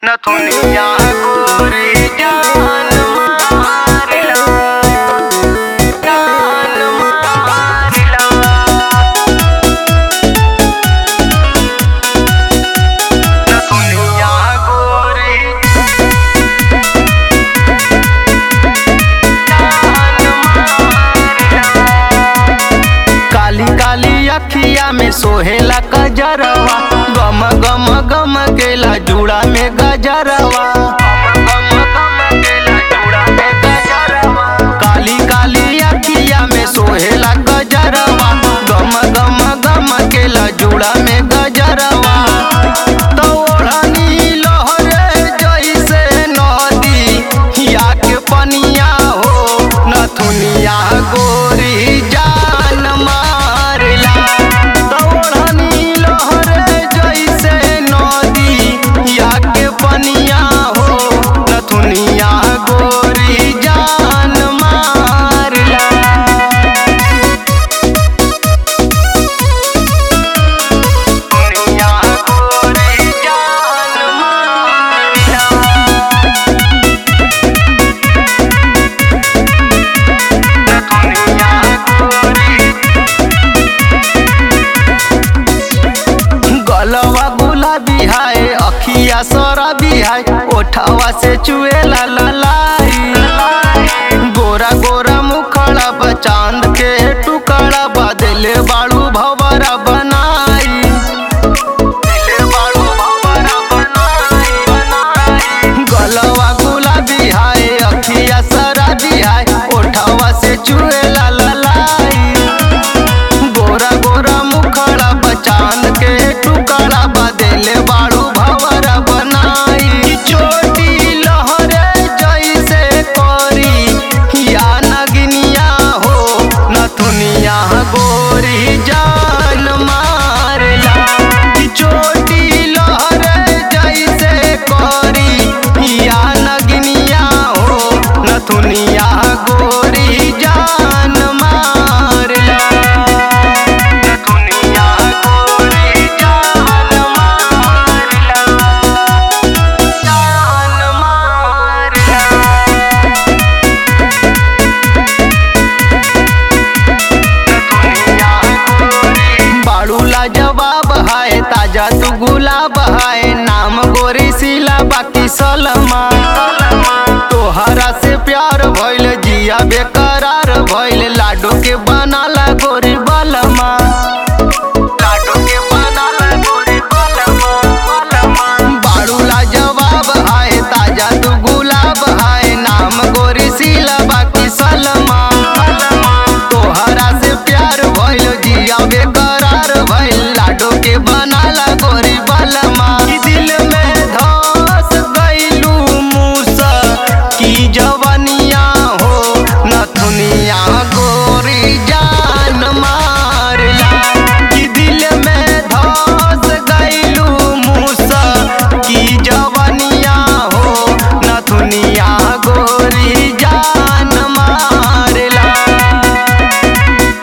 नथुनिया गोरी जान मारिला जान मारिला नथुनिया गोरी जान मारिला काली काली अखिया में सोहेला गजरवा गम गम गम केला जुड़ा में गजरवा गम गम केला जुड़ा में गजरवा काली काली अखिया में सोहेला गजरवा गम गम गम केला जुड़ा में गजरवा तो ओढ़नी लहरे जैसे नदी या के पनिया हो नथुनिया गोरी जान मारला दौड़नी लहरे जैसे नदी या के पनिया हो नथुनिया गोरी जान मारला दुनिया गोरी जान मारिला दुनिया गोरी गलवा गुलाबी है अखिया शराबी है ओठवा से चुएला ललाई गोरा गोरा मुखड़ा बा चांद के टुकड़ा बदले बाड़ू भवरा बनाई दिले बाड़ू भंवरा बनाई, बनाई। गलवा गुलाबी है अखिया शराबी है ओठवा से चुएला ललाई गोरा गोरा मुखड़ा बचान के टुकड़ा बदले बाड़ू भवरा बनाई चोटी लहरे जैसे करी या नगनिया हो नथुनिया गोरी जान मारला चोटी लहरे जैसे करी या नगनिया हो नथुनिया गोरी जान मारला दुनिया गोरी जान मारला जान मारला दुनिया गोरी बाड़ूला जवाब है ताजा तू गुलाब है नाम गोरी सिला बाकी सलमा तोहरा से प्यार भइल जिया बेका